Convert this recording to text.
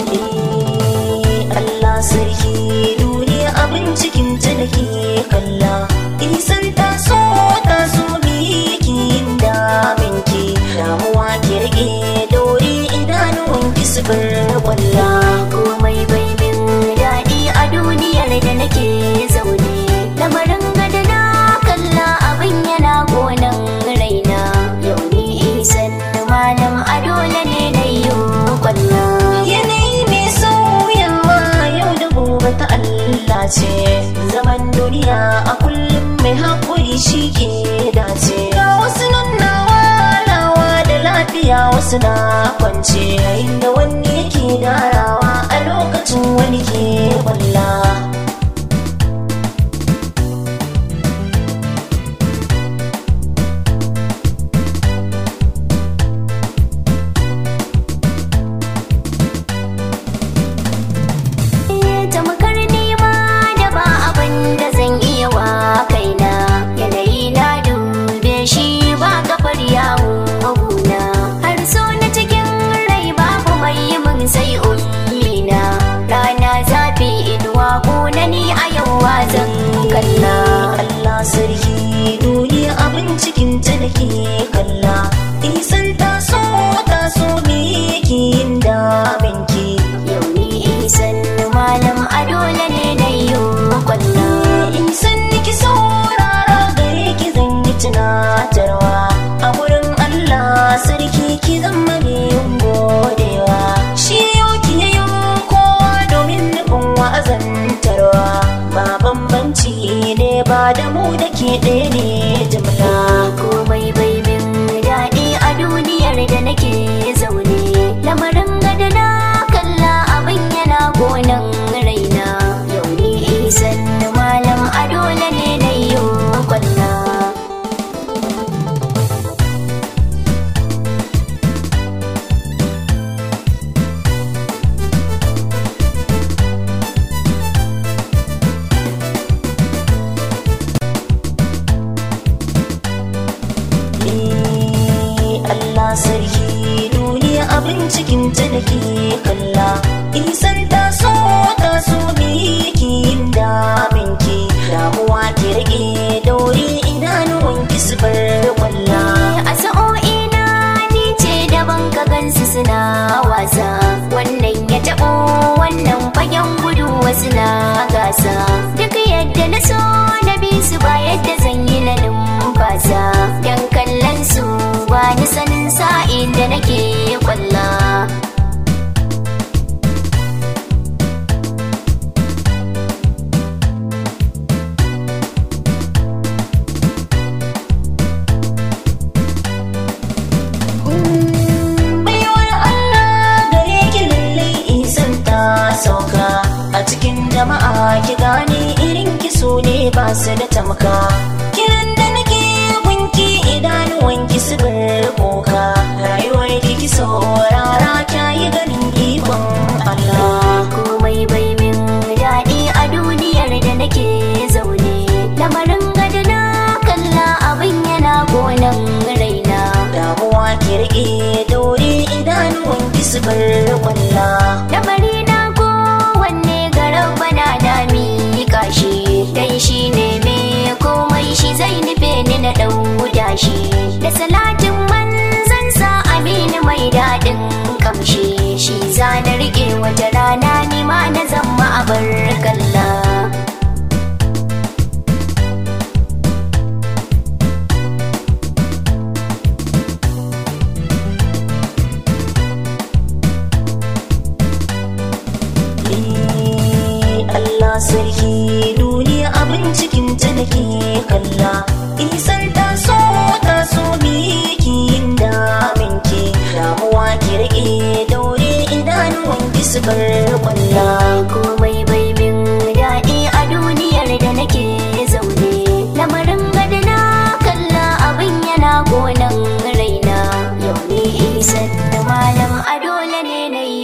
Eh, Allah sarki duniya abin cikin ta nake kalla isan ta so ta so miki da minki damuwa ki rage dore idanuwan ki su bar kwalla komai bai min daɗi a duniyar da nake zaune lamarin gada na kalla abin yana gonan raina yau ni isan malam a dole ne na yi kwalla yanayi mai sauyawa yau da gobe ta Allah ce zaman duniya a kullum mai haƙuri shi ke dace ga wasu nan na walawa da lafiya wasu na kwance yayin da wani yake darawa a lokacin wani ke kwalla tamakar nema da ba abin da zan iya wa kaina yanayi na dube shi ba kafar yawo guna har so na cikin rai babu mai yi min sai ummina rana zafi inuwa kuna ni a yau wa zan kalla Allah sarki duniya abin cikin ta nake kalla isan ta so ta so miki da minki yau ni isan malam a dole ne na yi kwalla in san niki saurara gare ki zan yi tunatarwa a wurin Allah sarki ki zama ne yin godewa shi yau ki yayo kowa domin nufin wa'azantarwa ba bambanci ne ba da mu da ke ɗaya ne jimla komai bai min daɗi a duniyar da nake zaune lamarin gada na kalla abin yana gonan raina yau ni isan malam a dole ne na yi kwalla Eh, Allah sarki duniya abin cikin ta nake kalla isan ta so ta so miki da minki damuwa ki rage daure idanuwan ki su bar kwalla a sa'o'ina ni ce daban ka gansu suna wasa wannan ya taɓo wannan fagen gudu wasu na gasa duk yadda na so na bi su ba yadda zan yi na numfasa dan kallon su ba ni sanin sa'in da nake kwalla baiwar Allah gare ki lallai isan ta sauka a cikin jama'a ki gane irin ki so ne ba su da tamka kiran da nake gunki idanuwan ki su bar koka rayuwar ki ki saurara kyayi ganin ikon Allah komai bai min daɗi a duniyar da nake zaune lamarin gada na kalla abin yana gonan raina damuwa ki rike daure idanuwan ki su bar kwalla lamari na kowanne garan bana na miƙa shi dan shi ne me komai shi zai nufe ni na ɗauda shi da salatin manzan sa aminu mai daɗin kamshi shi za na riƙe wata rana ni ma na zama a bar kalla Eh, Allah sarki duniya abin cikin ta nake kalla isan ta so ta so miki da minki damuwa ki rike daure idanuwan ki su bar kwalla komai bai min daɗi a duniyar da nake zaune lamarin gada na kalla abin yana gonan raina yau ni isan malam a dole ne na yi